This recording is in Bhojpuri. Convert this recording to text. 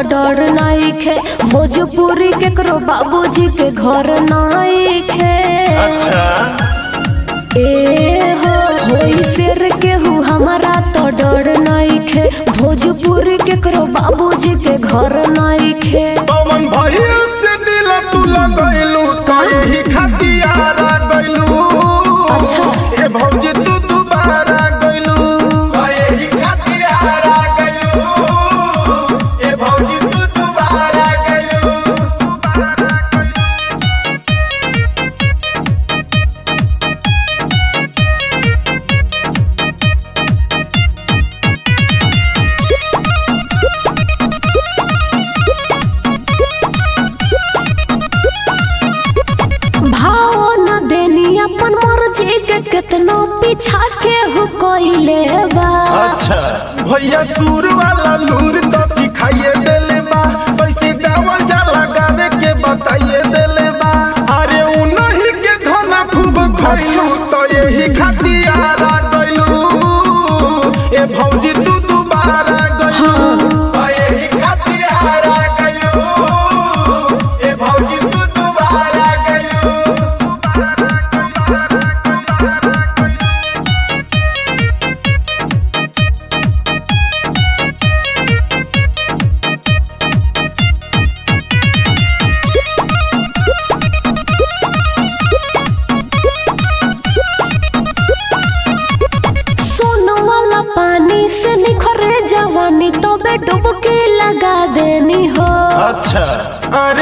डर नइखे भोजपुरी केकरो बाबूजी के घर नइखे अच्छा ए हो होई शेर केहू हमारा तो डर नइखे भोजपुरी केकरो बाबूजी के घर नइखे पवन भैया से दिल तू लगैलू कहीं खतियारा गइलू अच्छा। ए भौजी तू दोबारा गइलू कहीं खतियारा गइलू ए भौजी तू दोबारा गइलू भाव न देनी अपन मर्जी के केतनो पीछा के हो कोइले बा अच्छा भैया सुर वाला लूर तो सिखाइए देले बा कैसे गावल जाला गावे के बताइए देले बा अरे उनही के धना खूब खइलू तो यही खतियारा गइलू ए भौजी तू दोबारा गइलू तो यही खतियारा गइलू ए भौजी तू दोबारा गइलू सोनो वाला पानी से निखरे जवानी तो बे डुबकी लगा देनी हो अच्छा अरे